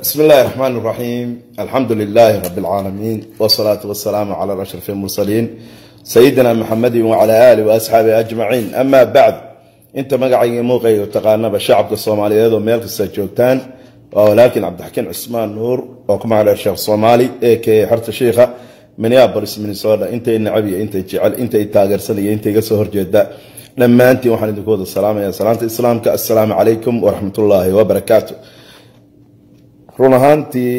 بسم الله الرحمن الرحيم الحمد لله رب العالمين والصلاة والسلام على أشرف المرسلين سيدنا محمد وعلى آله وأصحابه أجمعين أما بعد أنت مقعي موقعي وتقانب الشعب الصومالي هذا ميلك السجوتان ولكن عبد الحكيم عثمان نور وكما على الشيخ الصومالي كي حرت الشيخة من يابرس من سودا انت النعبي انت جعل انت تاجر سنة انت قصهر جدا لما انت وحنا نقول السلام يا سلامة الإسلام السلام عليكم ورحمة الله وبركاته run ahaantii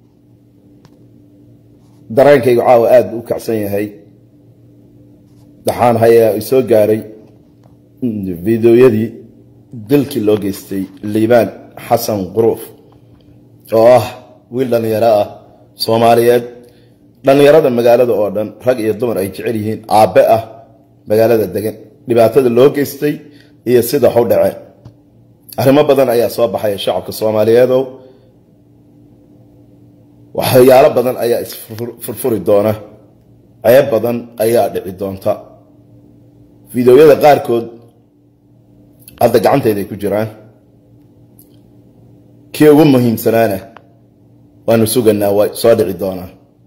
dareenkaygu caawa aada u kacsan yahay waxaan hayaa soo gaaray fideoyadii dilkii loo geystay liibaan xasan quruuf oo ah wiil dhallinyaro ah soomaaliyeed dhallinyarada magaalada oo dhan rag iyo dumar ay jecel yihiin aabbe ah magaalada degan dhibaatada loo geystay iyo sida waxu dhace arrimo badan ayaa soo baxaya shacabka soomaaliyeedow waxyaalo badan ayaa isfurfuri doona ceeb badan ayaa dhici doonta fideoyada qaarkood hadda gacanteeday ku jiraan kii ugu muhiimsanaana waanu suganaa way soo dhici doonaa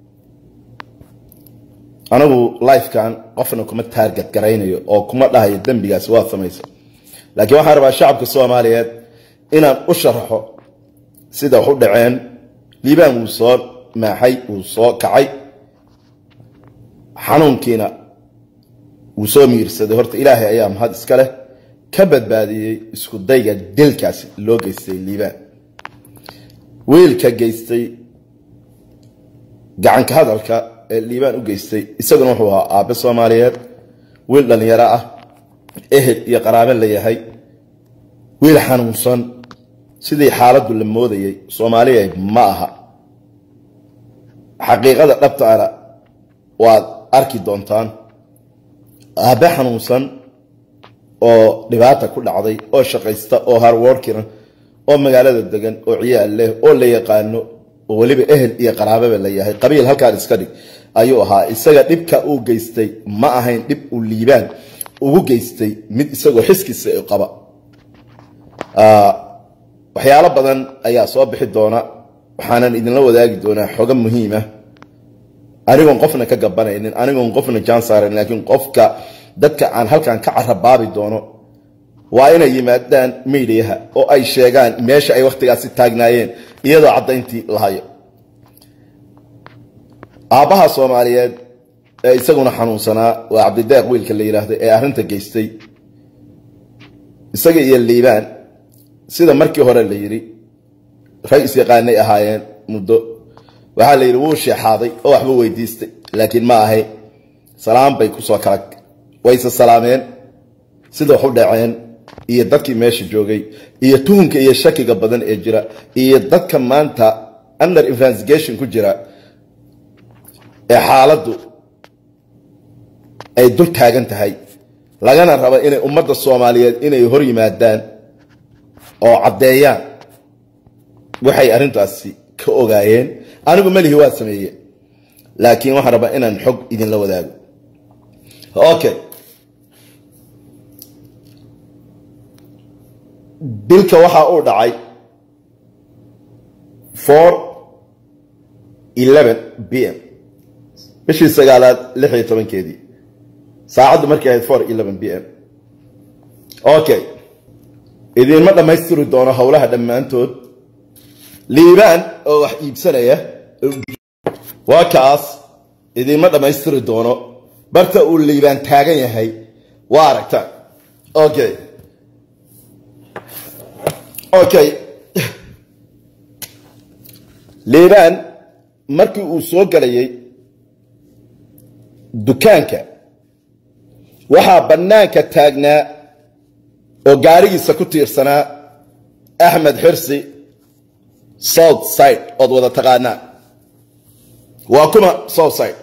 anigu lifekan qofna kuma taarget garaynayo oo kuma dhahayo dembigaasi waa samaysa laakiin waxaan rabaa shacabka soomaaliyeed inaan u sharaxo sida wax u dhaceen liibaan wuu soo maaxay wuu soo kacay xanuunkiina wuu soo miirsaday horta ilaahay ayaa mahad iska leh ka badbaadiyey isku dayga dilkaasi loo geystay liibaan wiilka geystay gacanka hadalka ee liibaan u geystay isaguna wuxuu ahaa aabe soomaaliyeed wiil dhallinyaro ah ehel iyo qaraabe la yahay wiil xanuunsan sidii xaaladdu la moodayay soomaaliya ma aha xaqiiqada dhabtaana waad arki doontaan aabe xanuunsan oo dhibaata ku dhacday oo shaqaysta oo harworkina oo magaalada degan oo ciyaal leh oo la yaqaano oo weliba ehel iyo qaraababa la yahay qabiil halkaan iska dhig ayuu ahaa isaga dhibka uu geystay ma ahayn dhib uu liibaan ugu geystay mid isagoo xiskiisa qaba waxyaalo badan ayaa soo bixi doona waxaanan idinla wadaagi doonaa xogo muhiima anigoon qofna ka gabanaynin anigoon qofna jaan saarayn laakiin qofka dadka aan halkan ka carabaabi doono waa inay yimaadaan miidiyaha oo ay sheegaan meesha ay wakhtigaasi taagnaayeen iyadoo caddayntii la hayo aabbaha soomaaliyeed ee isaguna xanuunsanaa waa cabdideeq wiilka la yidhaahdo ee arrinta geystay isaga iyo liibaan sida markii hore la yidhi rag isyaqaanay ahaayeen muddo waxaa la yidhi wuu sheexaaday oo waxba weydiistay laakiin ma ahay salaam bay kusoo kala wayse salaameen sida wax u dhaceen iyo dadkii meesha joogay iyo tuhunka iyo shakiga badan ee jira iyo dadka maanta under investigation ku jira ee xaaladdu ay dul taagan tahay lagana rabo inay ummadda soomaaliyeed inay hor yimaadaan oo caddeeyaan waxay arrintaasi ka ogaayeen anigu melihi waa sameeye laakiin waxaan rabaa inaan xog idinla wadaago okay dilka waxaa uu dhacay four eleven b m bishii sagaalaad lix iyo tobankeedii saacaddu markay ahayd four eleven b m okay idiinma dhammaystiri doono howlaha dhammaantood liibaan oo wax iibsanaya waa kaas idiinma dhammaystiri doono barta uu liibaan taagan yahay waa aragtaan okay okay liibaan markii uu soo galayay dukaanka waxaa bannaanka taagnaa oo gaarigiisa ku tiirsanaa axmed xirsi south side ood wada taqaanaa waa kuma south side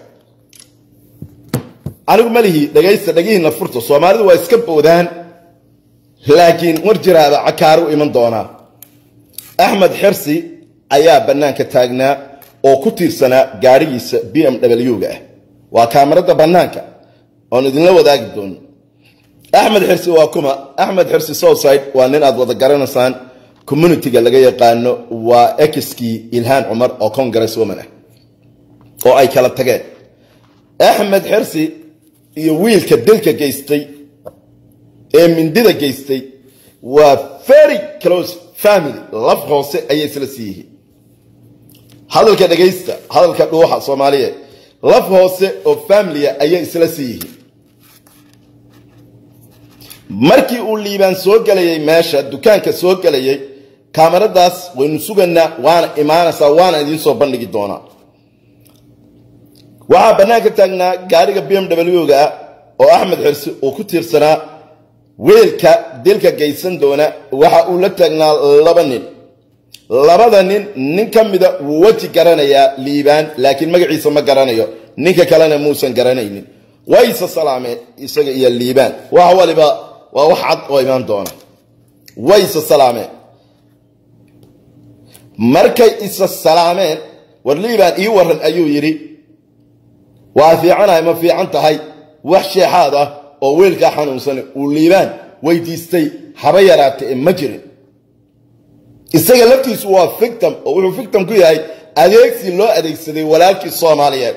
anigu malihii dhegaysta dhegihiina furta soomaalidu waa iska boodaan laakiin war jiraaba cakaaru iman doonaa axmed xirsi ayaa bannaanka taagnaa oo ku tiirsanaa gaarigiisa b m w-ga ah waa kaamarada bannaanka oon idinla wadaagi doono axmed xirsi waa kuma axmed xirsi southside waa nin aad wada garanaysaan communitiga laga yaqaano waa exkii ilhaan cumar oo congress woman ah oo ay kala tageen axmed xirsi iyo wiilka dilka geystay ee mindida geystay waa very close family laf hoose ayay isla sii yihiin hadalka dhegaysta hadalka dhuuxa soomaaliyeed laf hoose oo familia ayay isla sii yihiin markii uu liibaan soo gelayay meesha dukaanka soo gelayay kaamaradaas waynu sugaynaa waana imaanaysaa waana idiin soo bandhigi doonaa waxaa bannaanka taagnaa gaariga b m w-ga ah oo axmed xirsi uu ku tiirsanaa weelka dilka geysan doona waxa uu la taagnaa laba nin labada nin nin ka mida wuu weji garanayaa liibaan laakiin magaciisa ma garanayo ninka kalena muusan garanaynin wayse salaameen isaga iyo liibaan wax waliba waa wax cad oo imaan doona wayse salaameen markay isa salaameen war liibaan ii waran ayuu yidhi waa fiicanahay ma fiican tahay wax sheexaad ah oo weelkaa xanuunsane uu liibaan weydiistay haba yaraata ee ma jirin isaga laftiisu waa fictim oo wuxuu fictim ku yahay adeegsi loo adeegsaday walaalkii soomaaliyeed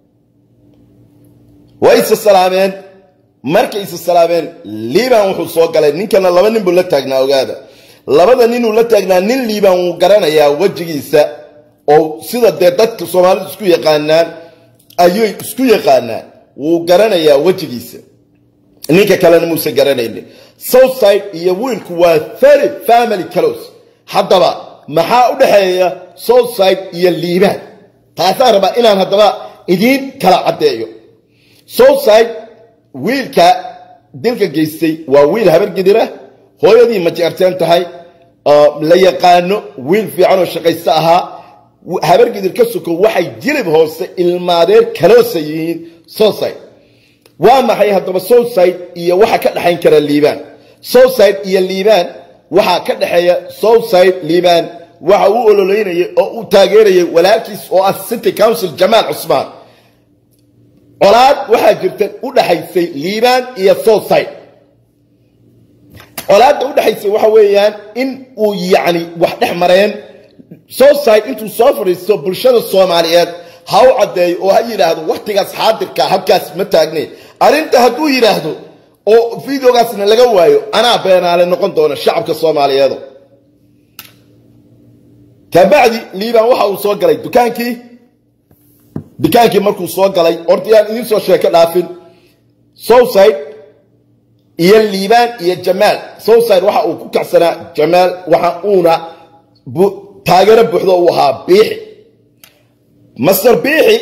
way isa salaameen markay isa salaameen liibaan wuxuu soo galay ninkana laba nin buu la taagnaa ogaada labada ninuu la taagnaa nin liibaan wuu garanayaa wejigiisa oo sida dee dadka soomaalidu isku yaqaanaan ayay isku yaqaanaan wuu garanayaa wejigiisa ninka kalena muusan garanaynin southside iyo wiilku waa very family close haddaba maxaa u dhexeeya southside iyo liibaan taasaan rabaa inaan haddaba idiin kala caddeeyo southside wiilka dilka geystay waa wiil habargidira hooyadii ma jeerteen tahay la yaqaano wiil fiican oo shaqaysto ahaa habargidir ka suko waxay jilib hoose ilmaadeer kaloosa yihiin southside waa maxay haddaba southside iyo waxa ka dhexayn kara liibaan southside iyo liibaan waxaa ka dhexeeya southside liibaan waxa uu ololeynayay oo uu taageerayay walaalkiis oo ah city council jamaal cusmaan colaad waxaa jirta u dhaxaysay liibaan iyo southside colaadda u dhexaysay waxa weeyaan in uu yacni wax dhex mareen southside intuu soo fadhiisto bulshada soomaaliyeed ha u caddeeyo oo ha yidhaahdo wakhtigaas xaadirka habkaas ma taagne arrinta hadduu yidhaahdo oo videogaasna laga waayo anaa beenaale noqon doona shacabka soomaaliyeedo kabacdi liibaan waxa uu soo galay dukaankii dukaankii markuu soo galay ordayaan idiin soo sheeko dhaafin southside iyo liibaan iyo jamaal southside waxa uu ku kacsanaa jamaal waxa uuna taageero buuxdo uu ahaa biixi master biixi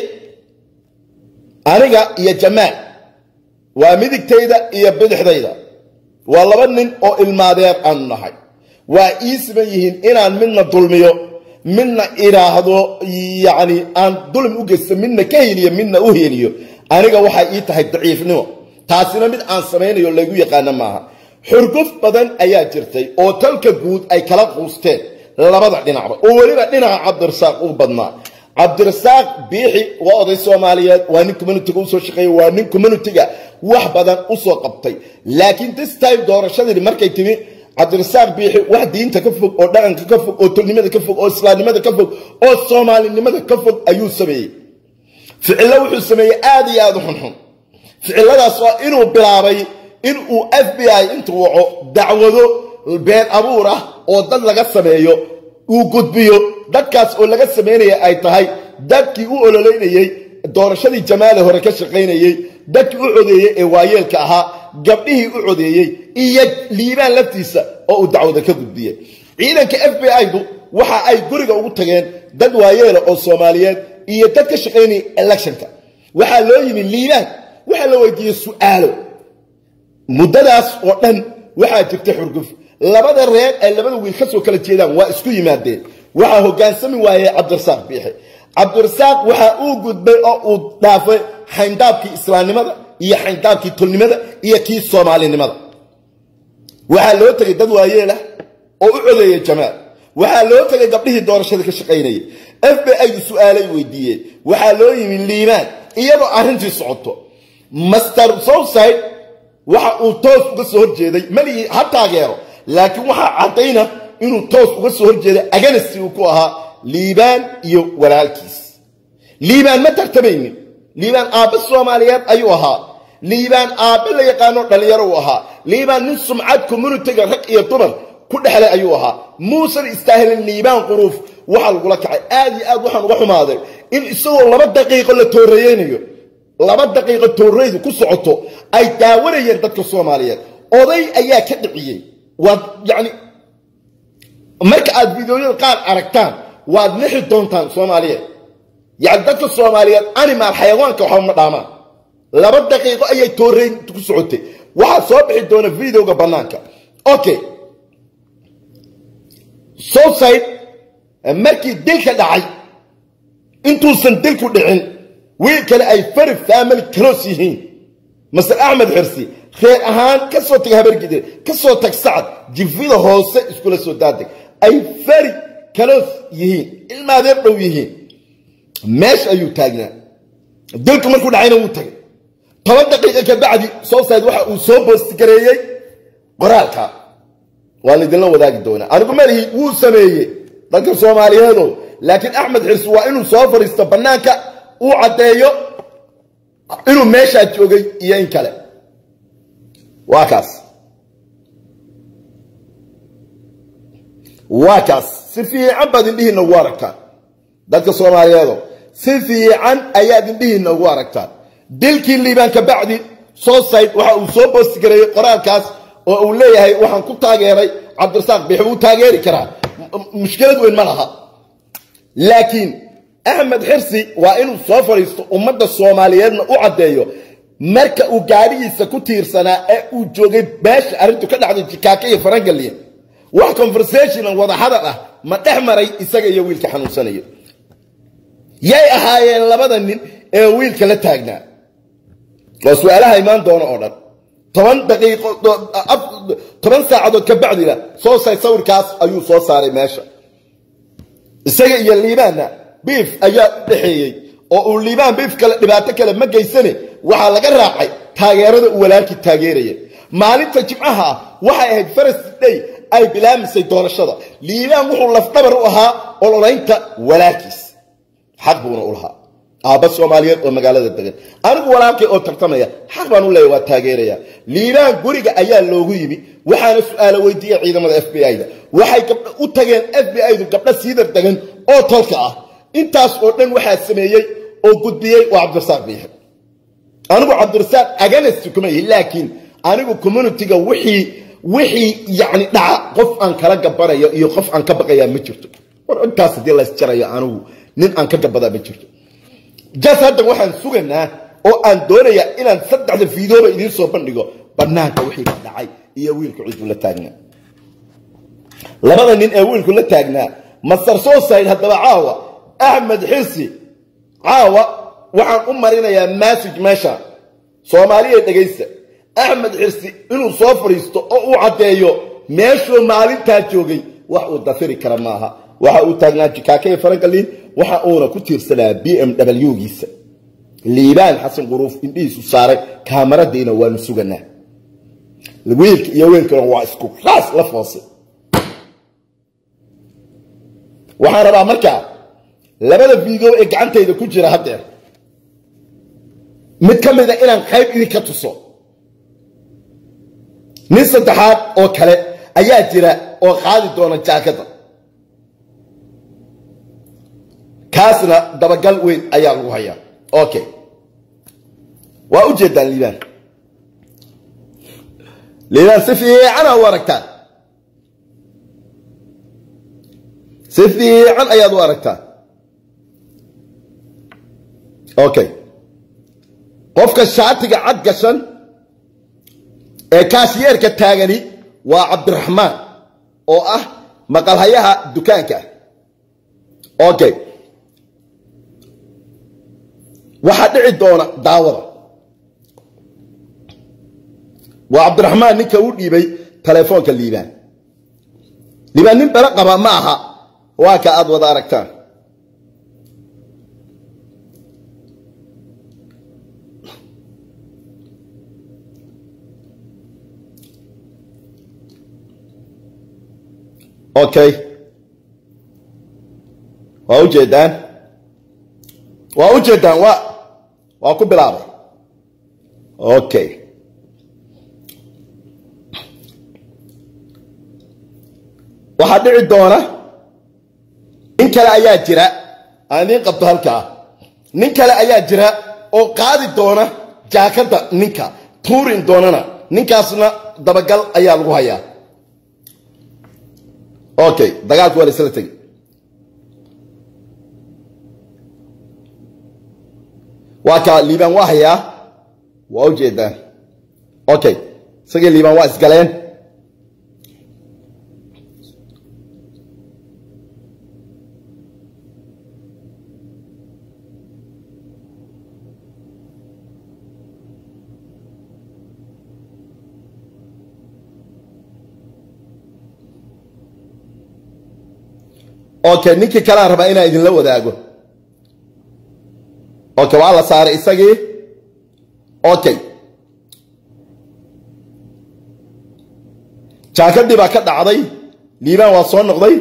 aniga iyo jamaal waa midigtayda iyo bidixdayda waa laba nin oo ilmaadeer aanu nahay waa ii siman yihiin inaan midna dulmiyo midna idhaahdo yacni aan dulmi u geysto midna ka heliyo midna u heliyo aniga waxay ii tahay daciifnimo taasina mid aan samaynayo laygu yaqaano maaha xurguf badan ayaa jirtay oo talka guud ay kala quusteen labada dhinacba oo weliba dhinaca cabdirasaaq u badnaa cabdirasaaq biixi waa oday soomaaliyeed waa nin communitiga usoo shaqeeya waa nin communitiga wax badan usoo qabtay laakiin this time doorashadii markay timi cabdirasaaq biixi wax diinta ka fog oo dhaqanka ka fog oo tolnimada ka fog oo islaamnimada ka fog oo soomaalinimada ka fog ayuu sameeyey ficillo wuxuu sameeyey aad iyo aad u xunxun ficiladaas waa inuu bilaabay inuu f b i intuu waco dacwado been abuur ah oo dad laga sameeyo uu gudbiyo dadkaas oo laga samaynaya ay tahay dadkii u ololeynayey doorashadii jamaale hore ka shaqaynayey dadkii u codeeyey ee waayeelka ahaa gabdhihii u codeeyey iyo liibaan laftiisa oo uu dacwada ka gudbiyey ciidanka f b i-du waxa ay guriga ugu tageen dad waayeela oo soomaaliyeed iyo dad ka shaqaynaya electionka waxaa loo yimi liibaan waxaa la weydiiyey su'aalo muddadaas oo dhan waxaa jirta xurguf labada reer ay labada wiil ka soo kala jeedaan waa isku yimaadeen waxaa hogaansami waayey cabdirasaaq biixi cabdirasaaq waxa uu gudbay oo uu dhaafay xayndaabkii islaamnimada iyo xayndaabkii tolnimada iyo kii soomaalinimada waxaa loo tegay dad waayeelah oo u codeeyey jamaal waxaa loo tegay gabdhihii doorashada ka shaqaynayay f b i-du su-aalay weydiiyeen waxaa loo yimi liimaan iyadoo arrintii socoto master southside waxa uu toos uga soo horjeeday malihii ha taageero laakiin waxaa caddayna inuu toos uga soo horjeeda aganasi uu ku ahaa liibaan iyo walaalkiis liibaan ma tartamaynin liibaan aabbe soomaaliyeed ayuu ahaa liibaan aabbe la yaqaano dhallinyaro uu ahaa liibaan nin sumcad communitiga rag iyo dumar ku dhexlay ayuu ahaa muusan istaahilin liibaan quruuf waxaa lagula kacay aad iyo aad waxaan uga xumaaday in isagoo laba daqiiqo la tooreeyeynayo laba daqiiqo tooreydu ku socoto ay daawanayeen dadka soomaaliyeed oday ayaa ka dhiciyey waad yacni marka aad fideoyada qaar aragtaan waad nixi doontaan soomaaliyeed yacni dadka soomaaliyeed animal xayawaanka waxba ma dhaamaan laba daqiiqo ayay tooreyn ku socotay waxaa soo bixi doona videoga bannaanka okay southside markii dilka dhacay intuusan dilku dhicin wiil kale ay fari family close yihiin masar axmed xirsi reer ahaan ka soo tag habargide ka soo tag sacad jifida hoose iskula soo daadeg ay fari close yihiin ilmaadeer dhow yihiin meesha ayuu taagnaa dilku markuu dhacayna wuu tagay toban daqiiqa ka bacdi southside waxa uu soo boostigareeyey qoraalka waa laydinla wadaagi doonaa anigu malihi wuu sameeyey dadka soomaaliyeedo laakiin axmed xirsi waa inuu soo fadhiisto bannaanka uu caddeeyo inuu meeshaa joogay iyo in kale waa kaas waa kaas si fiican baad indhihiinna ugu aragtaan dadka soomaaliyeedo si fiican ayaad indhihiinna ugu aragtaan dilkii liibaan ka bacdi southside waxa uu soo boostigareeyey qoraalkaas oo uu leeyahay waxaan ku taageeray cabdirasaaq biix wuu taageeri karaa mushkilad weyn ma laha laakiin axmed xirsi waa inuu soo fadhiisto ummadda soomaaliyeedna u caddeeyo marka uu gaadhigiisa ku tiirsanaa ee uu joogay meesha arrintu ka dhacday jikaaka iyo farangalya wax conversationan wada hadal ah ma dhex maray isaga iyo wiilka xanuunsanayo yay ahaayeen labada nin ee wiilka la taagnaa waa su-aalaha imaan doono oo dhan toban daqiiqo toban saacadood ka bacdina soo say sawirkaas ayuu soo saaray meesha isaga iyo liibaanna biif ayaa u dhexeeyey oo uu liibaan biif kale dhibaato kale ma geysane waxaa laga raacay taageerada uu walaalkii taageeraya maalinta jimcaha ah waxay ahayd farasti day ay bilaamisay doorashada liibaan wuxuu lafdhabar u ahaa ololaynta walaalkiis xaq buuna u lahaa aabba soomaaliyeed oo magaalada degan anigu walaalkay oo tartamaya xaq baan u leeya waa taageeraya liibaan guriga ayaa loogu yimi waxaana su-aalo weydiiya ciidamada f b i-da waxay gabdho u tageen f b i-du gabdho siidar degan oo tolka ah intaas oo dhan waxaa sameeyey oo gudbiyey waa cabdirasaaq biixi anigu cabdirasaaq aganasti kuma yihi laakiin anigu communitiga wixii wixii yacni dhaca qof aan kala gabanayo iyo qof aan ka baqayaa ma jirto war intaas haddii laysjarayo anigu nin aan ka gabadaa ma jirto jas haddan waxaan suganaa oo aan doonayaa inaan saddexda fiidooba idiin soo bandhigo bannaanka wixii ka dhacay iyo wiilku ciduu la taagnaa labada nin ee wiilku la taagnaa masar sooside haddaba caawa axmed xirsi caawa waxaan u marinayaa massage meesha soomaaliya dhegaysta axmed xirsi inuu soo fadhiisto oo uu caddeeyo meeshuu maalintaa joogay wax uu dafiri kara maaha waxa uu taagnaa jikaaka iyo farankalin waxa uuna ku tiirsanaa b m w-giisa liibaan xasan quruuf indhihiisu saaray kaamaradiina waanu suganaa wiilka iyo weelkana waa isku raas la foose waxaan rabaa markaa labada video ee gacantayda ku jira haddeer mid ka mida inaan qayb idinka tuso nin saddexaad oo kale ayaa jira oo qaadi doona jaakada kaasna dabagal weyn ayaa lagu hayaa okay waa u jeedaan liibaan liibaan si fiicana u aragtaan si fiican ayaad u aragtaan okay qofka shaatiga cad gashan ee kaashiyeerka taagani waa cabdiraxmaan oo ah maqalhayaha dukaanka okay waxaa dhici doona daawada waa cabdiraxmaan ninka u dhiibay telefoonka liibaan liibaan nin belo qaba ma aha waa ka aad wada aragtaan okay waa ujeedaan waa ujeedaan waa waa ku bilaabay okay waxaa dhici doona nin kale ayaa jira aan idiin qabto halkaa nin kale ayaa jira oo qaadi doona jaakadda ninka tuurin doonana ninkaasna dabagal ayaa lagu hayaa okay dagaalku waa la isla tegi waa kaa liibaan waa hayaa waa u jeedaan okay isagii liibaan waa isgaleen okay ninkii kalean rabaa inaan idinla wadaago okay waa la saaray isagii okay jaakadii baa ka dhacday liibaan waa soo noqday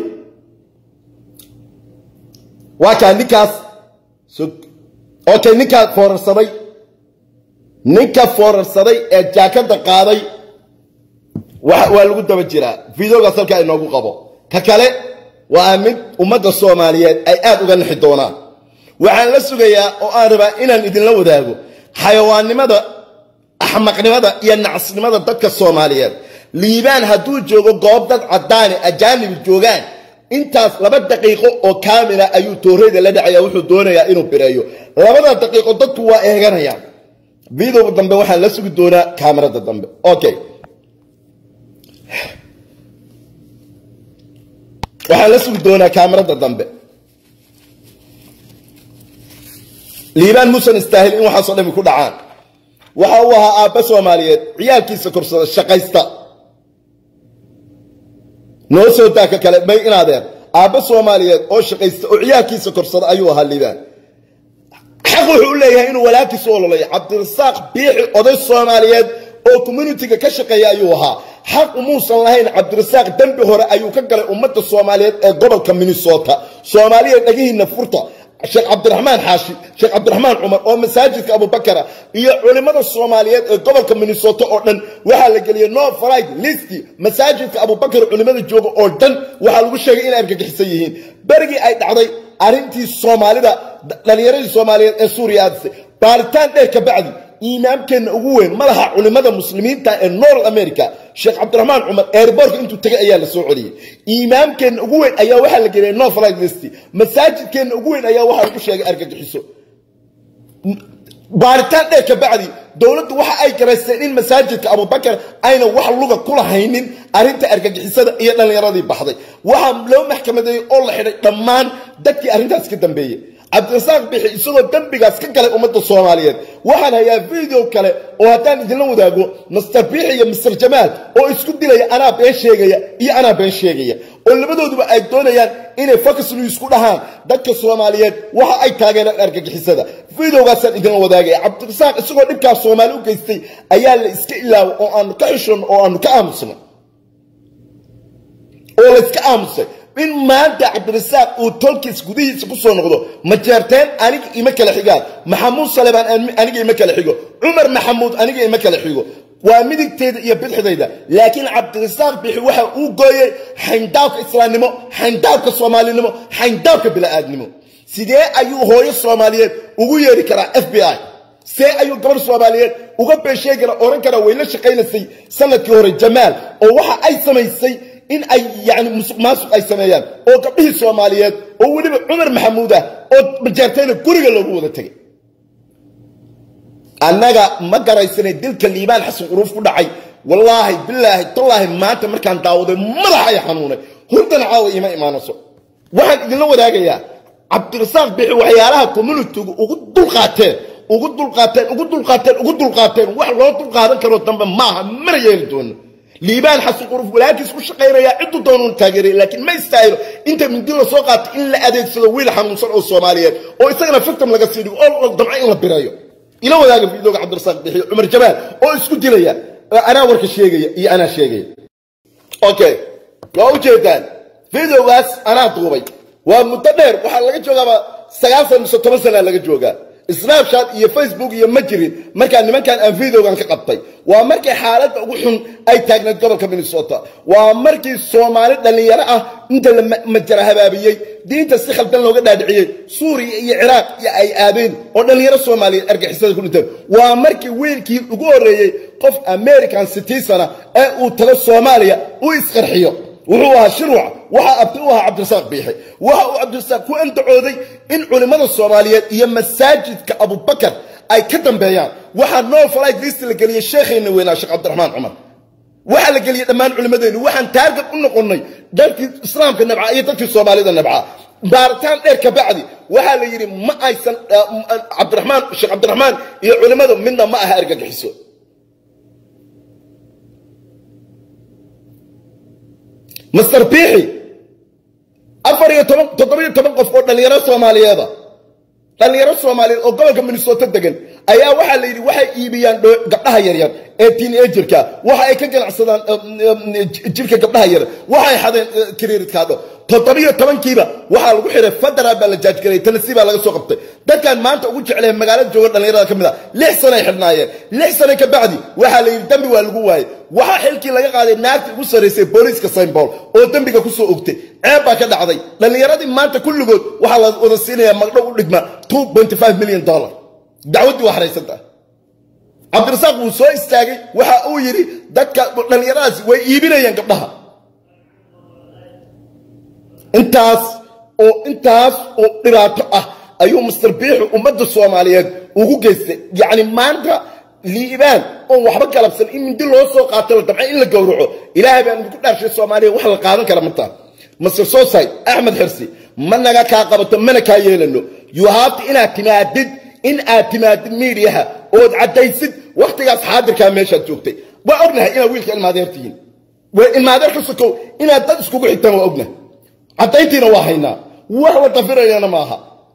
waa kaa ninkaas okay ninkaa foorarsaday ninka foorarsaday ee jaakada qaaday waa lagu daba jiraa videogaas halkaa inoogu qabo ka kale waa mid ummadda soomaaliyeed ay aad uga nixi doonaan waxaan la sugayaa oo aan rabaa inaan idinla wadaago xayawaannimada axmaqnimada iyo nacasnimada dadka soomaaliyeed liibaan hadduu joogo goob dad caddaani ajaanibi joogaan intaas laba daqiiqo oo kaamila ayuu tooreyda la dhacaya wuxuu doonayaa inuu bireeyo labada daqiiqo dadku waa eeganayaan videoga dambe waxaan la sugi doonaa kaamirada dambe okay waxaan la sugi doonaa kaamirada dambe liibaan muusan istaahil in waxaasoo dhami ku dhacaan waxa uu ahaa aabba soomaaliyeed ciyaalkiisa korsada shaqaysta noo soo daaka kale may inaadeer aabba soomaaliyeed oo shaqaysta oo ciyaalkiisa korsada ayuu ahaa liibaan xaq wuxuu u leeyahay inuu walaalkiisu ololay cabdirasaaq biixi oday soomaaliyeed oo communitiga ka shaqeeya ayuu ahaa xaq umuusan lahayn cabdirasaaq dembi hore ayuu ka galay ummadda soomaaliyeed ee gobolka minnesota soomaaliya dhagihiina furta sheekh cabdiraxmaan xaashi sheekh cabdiraxmaan cumar oo masaajidka abubakara iyo culimmada soomaaliyeed ee gobolka minnesota oo dhan waxaa la geliyey no fried listi masaajidka abubakar culimmada jooga oo dhan waxaa lagu sheegay inay argagixisan yihiin berigii ay dhacday arrintii soomaalida dhallinyaradii soomaaliyeed ee suuriya aadisay baaritaan dheer ka bacdi imaamkeenna ugu weyn madaxa culimmada muslimiinta ee north america sheekh cabdiraxmaan cumar eerboorka intuu tegay ayaa la soo celiyey imaamkeenna ugu weyn ayaa waxaa la geliyay noflight list masaajidkeenna ugu weyn ayaa waxaa lagu sheegay argagixiso baaritaan dheer ka bacdi dowladdu waxa ay garaysteen in masaajidka abubakar ayna wax luga ku lahaynin arrinta argagixisada iyo dhallinyaradii baxday waxaa loo maxkamadeeyey oo la xidhay dhammaan dadkii arrintaas ka dambeeyey cabdirasaaq bixi isagoo dembigaas ka galay ummadda soomaaliyeed waxaan hayaa video kale oo haddaan idinla wadaago master biixi iyo master jamaal oo isku dilaya anaa been sheegaya iyo anaa been sheegaya oo labadooduba ay doonayaan inay focus news ku dhahaan dadka soomaaliyeed waxa ay taageereen argagixisada videogaasaan idinla wadaagaya cabdirasaaq isagoo dhibkaas soomaali u geystay ayaa la iska ilaaway oo aanu ka xishon oo aanu ka aamusnay oo la iska aamusay in maanta cabdirasaaq uu tolkiis gudihiisa ku soo noqdo ma jeerteen aniga ima kala xigaan maxamuud salebaan aniga ima kala xigo cumar maxamuud aniga ima kala xigo waa midigteeda iyo bidxidayda laakiin cabdirasaaq bixi waxa uu gooyey xayndaabka islaamnimo xayndaabka soomaalinimo xayndaabka bila'aadnimo sidee ayuu hooyo soomaaliyeed ugu yeeri karaa f b i see ayuu gabarh soomaaliyeed uga beesheegi kara ohan karaa way la shaqaynaysay sanadkii hore jamaal oo waxa ay samaysay in ay yani musuq maasuq ay sameeyaan oo gabdhihii soomaaliyeed oo weliba cumar maxamuud ah oo majeertayna guriga loogu wada tegay annaga ma garaysanay dilka liibaan xasan quruuf ku dhacay wallaahi bilaahi tallaahi maanta markaan daawaday madaxay xanuunay hurdana caawa ima imaanayso waxaan idinla wadaagayaa cabdirasaaq bixi waxyaalaha communitigu ugu dulqaateen ugu dulqaateen ugu dulqaateen ugu dulqaateen wax loo dulqaadan karoo dambe maaha mana yeeli doono liibaan xasan quruf walaalkiis ku shaqaynaya ciddu doonuun taageeray laakiin ma istaahilo inta mindi la soo qaatay in la adeegsado wiil xanuunsan oo soomaaliyeed oo isagana fictim laga sii dhigo oo damco in la birayo ila wadaaga fiidooga cabdirasaaq bixiyo cumar jamaal oo isku dilaya anaa warka sheegaya iyo anaa sheegaya okay waa ujeedaan videogaas anaa duubay waa muddo dheer waxaa laga joogaaba sagaashan mise toban sanaa laga joogaa snapchat iyo facebook iyo ma jirin markaa nimankan aan videogan ka qabtay waa markii xaaladda ugu xun ay taagnayd gobolka minnesota waa markii soomaali dhallinyaro ah inta la majara habaabiyey diinta si khaldan looga dhaadhiciyey suuriya iyo ciraaq iyo ay aadeen oo dhallinyaro soomaaliyeed argixisada ku dhinteen waa markii wiilkii ugu horreeyey qof american citizen ee uu tago soomaaliya uu isqarxiyo wuxuu ahaa shirwac waxaa abti u ahaa cabdirasaaq biixi waxa uu cabdirasaaq ku andacooday in culimmada soomaaliyeed iyo masaajidka abubakar ay ka dambeeyaan waxaa noo falayd liista la geliyey sheekhayna weynaa sheekh cabdiraxmaan cumar waxaa la geliyey dhammaan culimmadeennu waxaan taargad u noqonnay dadkii islaamka nabca iyo dadkii soomaalida nabca baaritaan dheer ka bacdi waxaa la yidhi ma aysan cabdiraxmaan sheekh cabdiraxmaan iyo culimmadu midna ma aha argagixiso master biixi afar iyo toban toddobiyo toban qof oo dhallinyaro soomaaliyeeda dhallinyaro soomaaliyeed oo gobolka minnesota degan ayaa waxaa la yidhi waxay iibiyaan gabdhaha yaryar ee teenagerka waxa ay ka ganacsadaan jirka gabdhaha yaryar waxay xadeen kiriiridkaadho toddobiyo tobankiiba waxaa lagu xiray federal baa la jaajgaray tennessee baa laga soo qabtay dadkan maanta ugu jecleen magaalada jooga dhallinyarada ka mid a lix sanay xidhnaayeen lix sano ka bacdi waxaa la yidhi dembi waa lagu waayey waxaa xilkii laga qaaday naagtii ugu sarraysay booliiska saymbool oo dembiga ku soo ogtay ceeb baa ka dhacday dhallinyaradii maanta kulligood waxaa la wada siinayaa magdhow u dhigma two point five million dollar dacwaddii waa xaraysanta cabdirasaaq wuu soo istaagay waxa uu yidhi dadka dhallinyaradaasi way iibinayaan gabdhaha intaas oo intaas oo dhibaato ah ayuu master biixu ummadda soomaaliyeed ugu geystay yacni maanta liibaan oon waxba galabsan in mindi loo soo qaato la dabca in la gowraco ilaahay baan idinku dhaarshay soomaaliya wax la qaadan kara martaa master sosai axmed xirsi ma naga kaa qabato mana kaa yeelano yuhaabta inaad timaadid in aad timaadid miidiyaha ood caddaysid wakhtigaas xaadirkaa meeshaad joogtay waa ognahay inaad wiilka ilmaadeer tihiin waa ilmaadeer ka sokow inaad dad iskugu xigtaan waa ognahay caddayntiina waa haynaa wax la dafirayana maaha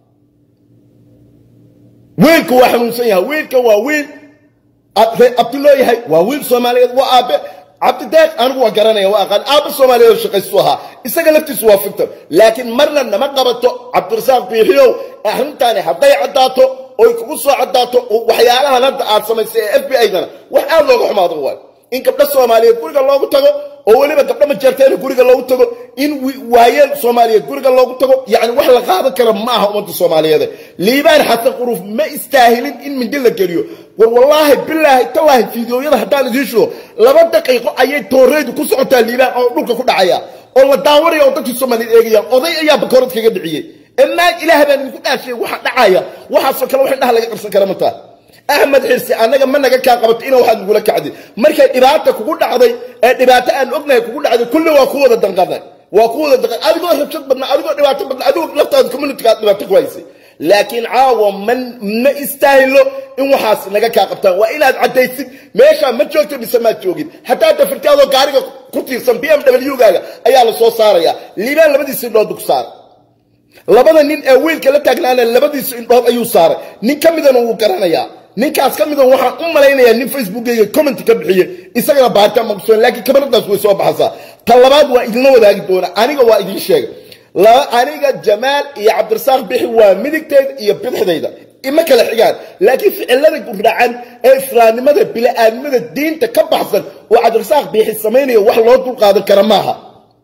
wiilka waa xanuunsan yahay wiilka waa wiil abti loo yahay waa wiil soomaaliyeed waa aabe cabdideeq anigu waa garanaya waa aqaan aabe soomaaliyeed oo shaqaystu ahaa isaga laftiisu waa fictor laakiin marna nama qabato cabdirasaaq biixiyow arrintaani hadday caddaato oy kugu soo caddaato waxyaalahan hadda aad samaysay ee f b i-dana wax aad looga xumaado waay in gabdho soomaaliyeed guriga loogu tago oo weliba gabdho majeerteena guriga loogu tago in waayeel soomaaliyeed guriga loogu tago yani wax la qaadan kara ma aha ummadda soomaaliyeed liibaan xasan quruuf ma istaahilin in mindi la geliyo war wallaahi bilaahi tallaahi fiidiyooyada haddaan idiin shido laba daqiiqo ayay tooreydu ku socotaa liibaan oo dhulka ku dhacaya oo la daawanaya oo dadkii soomaaliyeed eegayaan oday ayaa bakoorad kaga dhiciyey emaan ilaah baan idinku dhaashay waxa dhacaya waxaasoo kale wax indhaha laga qarsan kara mataa axmed xirsi annaga ma naga kaa qabato ina waxaad nagula kacday markay dhibaata kugu dhacday ee dhibaato aan ognahay kugu dhacday kulli waa ku wada danqanay waa ku wada danqan adigoo rabshad badna adigoo dhibaato badna adigoo laftaada communitygaad dhibaato ku haysay laakiin caawa man ma istaahilo in waxaas naga kaa qabtaan waa inaad caddaysid meeshaa ma joogto mise maad joogin hataa dafirtaadoo gaariga ku tiirsan b m w gaaga ayaa la soo saarayaa liibaan labadiisa indhood ku saara labada nin ee wiilka la taagnaana labadiisa indhood ayuu saaray nin ka midana wuu garanayaa ninkaas ka midan waxaan u malaynayaa nin facebookeyga comment ka bixiyey isagana baaritaan maqsuan laakiin kamaradaas way soo baxaysaa ta labaad waa idinla wadaagi doona aniga waa idiin sheegay aniga jamaal iyo cabdirasaaq bixi waa midigtayda iyo bidixdayda ima kala xigaan laakiin ficilada gurdhacan ee islaamnimada bila'aadnimada diinta ka baxsan oo cabdirasaaq bixi samaynayo wax loo dulqaadan kara maaha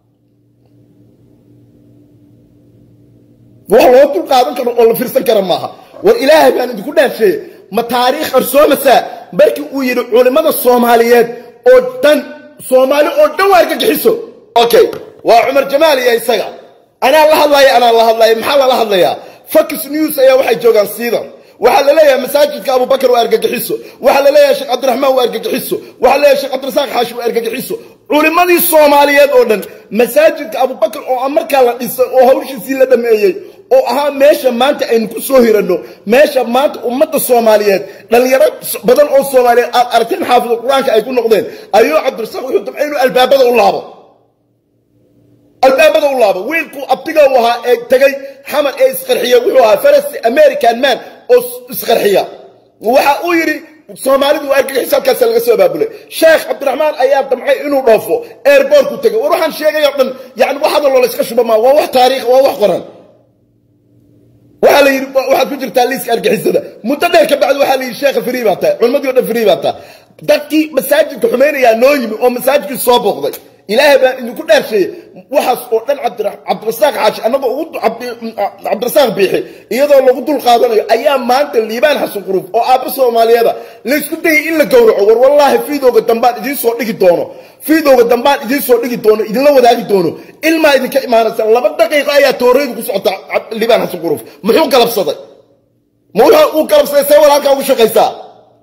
wax loo dulqaadan karo oo la fiirsan kara maaha war ilaahay baan idinku dhaafsheeye ma taariikh qarsoomasaa markii uu yidhi culimmada soomaaliyeed oo dhan soomaali oo dhan waa argagixiso okay waa cumar jamaal iyo isaga anaa la hadlaya anaa la hadlaya maxaa lala hadlayaa fox news ayaa waxay joogaan siidan waxaa la leeyahay masaajidka abubakar waa argagixiso waxaa la leeyahay sheekh cabdiraxmaan waa argagixiso waxaa la leeyahay sheekh cabdirasaaq xaashi waa argagixiso culimmadii soomaaliyeed oo dhan masaajidka abubakar oo markaa la dhisay oo hawshiisii la dhameeyey oo ahaa meesha maanta aynu ku soo hiranno meesha maanta ummadda soomaaliyeed dhallinyaro badan oo soomaaliyeed aad aragteen xaafida qur-aanka ay ku noqdeen ayuu cabdirasaaq wuxuu dabcay inuu albaabada u laabo albaabada u laabo wiilkuu abtiga u ahaa ee tegay xamar ee isqarxiya wuxuu ahaa faras american man oo isqarxiya waxa uu yidhi soomaalidu waa argagixis halkaasa laga soo abaabulay sheekh cabdiraxmaan ayaa damcay inuu dhoofo airbortku tegay war waxaan sheegay o dhan yani wax hadaloo la iska shuba maa waa wax taariikh waa wax qoran waxaa la yidhi waxaad ku jirtaa liiska argixisada muddo dheer ka bacdi waxaa la yidhi sheekha free baa tahay culimmadii o dhan free baa tahay dadkii masaajidka xumaynayaa noo yimi oo masaajidkii soo booqday ilaahay baan idinku dhaarsheeyey waxaas oo dhan cabdirasaaq xaashi annagoo ugu cabdirasaaq biixi iyadoo lagu dul qaadanayo ayaa maanta liibaan xasan quruuf oo aabba soomaaliyeeda laysku dayay in la gowraco war wallaahi fiidooga dambaan idiin soo dhigi doono fiidooga dambaan idiin soo dhigi doono idinla wadaagi doono ilmaa idinka imaanaysa laba daqiiqo ayaa tooreydu ku socota liibaan xasan quruuf muxuu galabsaday ma uu galabsaday see walaalkaa ugu shaqaysaa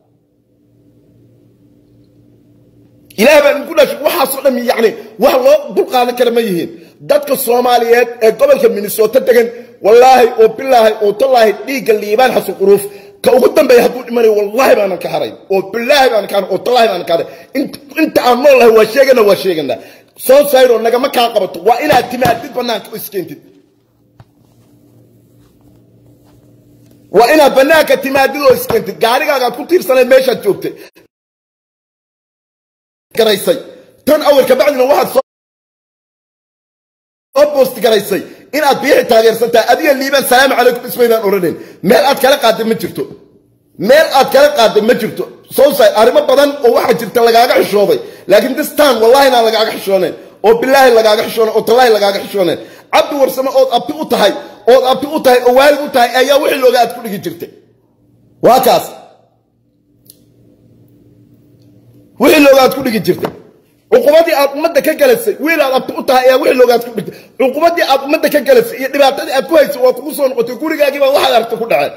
ilaah baan idinku dhashay waxaasoo dhan yani wax loo dulqaadan kara ma yihiin dadka soomaaliyeed ee gobolka minnesota degan wallaahi oo bilaahi oo tallaahi dhiigga liibaan xasan quruuf ka ugu dambeeya hadduu dhimanayo wallaahi baanan ka haray oo bilaahi baanan ka haray oo tallaahi baanan ka haray inta aan nool lahay waa sheegana waa sheegana soo sayro nagama kaa qabato waa inaad timaadid bannaanka oo iskeentid waa inaad bannaanka timaadid oo iskeentid gaarigaagaad ku tiirsanayd meeshaad joogtay garaysay tan awalka bacdina waxaad soo boosti garaysay inaad biixi taageersan tahay adiga liibaan salaamu calaykum ismaydaan odhanayn meel aad kala qaadday ma jirto meel aad kala qaadday ma jirto sowsay arrimo badan oo waxaa jirta lagaaga xishooday laakiin this time wallahi inaan lagaaga xishoonayn oo bilaahi lagaaga xishoonayn oo tallaahi lagaaga xishoonayn cabdi warsame ood abti u tahay ood abti u tahay oo waalid u tahay ayaa wixii looga aad ku dhigi jirtay waa kaas wixii loogaad ku dhigi jirtay cuqubadii aad ummadda ka galasay wiil aad abti u tahay ayaa wixii loogaad ku dhigtay cuqubadii aad ummadda ka galasay iyo dhibaatadii aad ku haysay waa kugu soo noqotay gurigaagii baa waxaad aragta ku dhaceen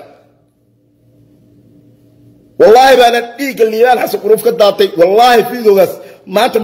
wallaahi baana dhiigga liibaan xasan quruuf ka daatay wallaahi fiidoogaas maanta